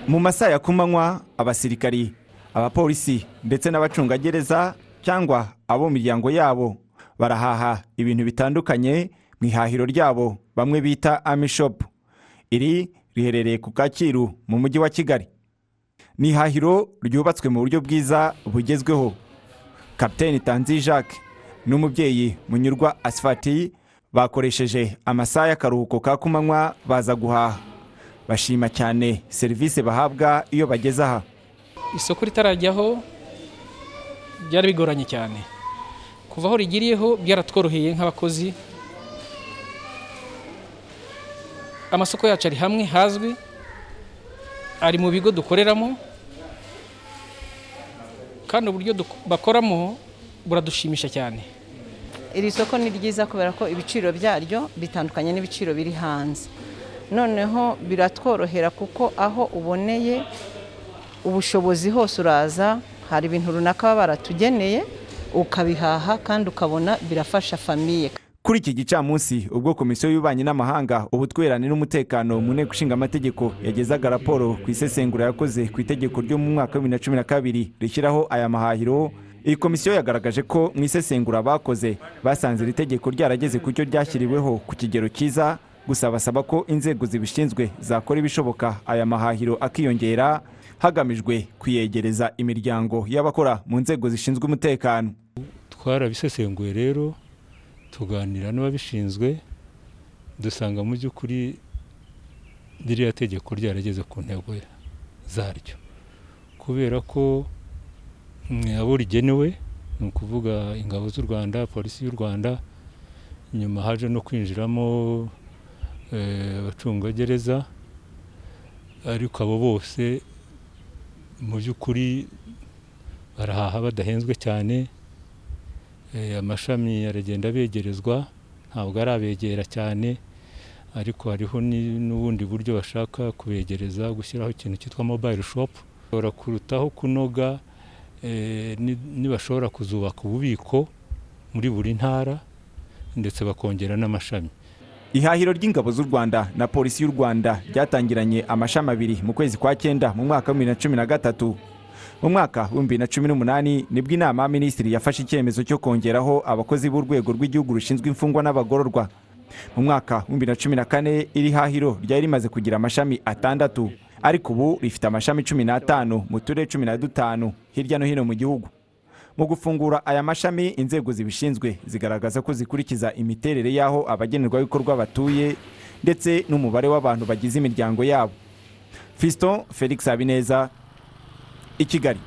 mu masaha ya kumanywa abasirikari abapolisi ndetse n'abacungagereza cyangwa abo mu miryango yabo barahaha ibintu bitandukanye mu ihahiro ryabo bamwe bita amishopu iri riherereye ku kacyiru mu mujyi wa kigali ni ihahiro ryubatswe mu buryo bwiza bugezweho kapiteni tanzi jacques n'umubyeyi munyurwa asifati bakoresheje amasaha y'akaruhuko ka kumanywa baza guhaha bashima cyane serivisi bahabwa iyo bageze aha isoko ritarajyaho byari bigoranye cyane kuva aho rigiriyeho byaratworoheye nk'abakozi amasoko yacu ari hamwe hazwi ari mu bigo dukoreramo kandi uburyo bakoramo buradushimisha cyane iri soko ni ryiza kubera ko ibiciro byaryo bitandukanye n'ibiciro biri hanze noneho biratworohera kuko aho uboneye ubushobozi hose uraza hari ibintu runaka baba baratugeneye ukabihaha kandi ukabona birafasha famiye kuri iki gicamunsi ubwo komisiyo y'ububanyi n'amahanga ubutwerane n'umutekano mu nteko ishinga amategeko yagezaga raporo ku isesengura yakoze ku itegeko ryo mu mwaka wa bibiri na cumi na kabiri rishyiraho aya mahahiro iyi komisiyo yagaragaje ko mu isesengura bakoze basanze iri tegeko ryarageze ku cyo ryashyiriweho ku kigero cyiza gusa basaba ko inzego zibishinzwe zakora ibishoboka aya mahahiro akiyongera hagamijwe kuyegereza imiryango y'abakora mu nzego zishinzwe umutekano twarabisesenguye rero tuganira n'ababishinzwe dusanga mu by'ukuri ririya tegeko ryarageze ku ntego zaryo kubera ko abo rigenewe ni ukuvuga ingabo z'u rwanda polisi y'u rwanda nyuma haje no kwinjiramo abacungagereza ariko abo bose mu by'ukuri barahaha badahenzwe cyane amashami aragenda abegerezwa ntabwo arabegera cyane ariko hariho n'ubundi buryo bashaka kubegereza gushyiraho ikintu cyitwa mobayiro shopu bashobora kurutaho kunoga nibashobora kuzubaka ububiko muri buri ntara ndetse bakongera n'amashami ihahiro ry'ingabo z'u rwanda na polisi y'u rwanda ryatangiranye amashami abiri mu kwezi kwa cyenda mu mwaka wa bibiri na cumi na gatatu mu mwaka wa bibiri na cumi n'umunani nibwo inama ya minisitiri yafashe icyemezo cyo kongeraho abakozi b'urwego rw'igihugu rushinzwe imfungwa n'abagororwa mu mwaka wa bibiri na cumi na kane iri hahiro ryari rimaze kugira amashami atandatu ariko ubu rifite amashami cumi n'atanu mu turere cumi na dutanu hirya no hino mu gihugu mu gufungura aya mashami inzego zibishinzwe zigaragaza ko zikurikiza imiterere y'aho abagenerwabikorwa batuye ndetse n'umubare w'abantu bagize imiryango yabo fiston felix habineza i kigali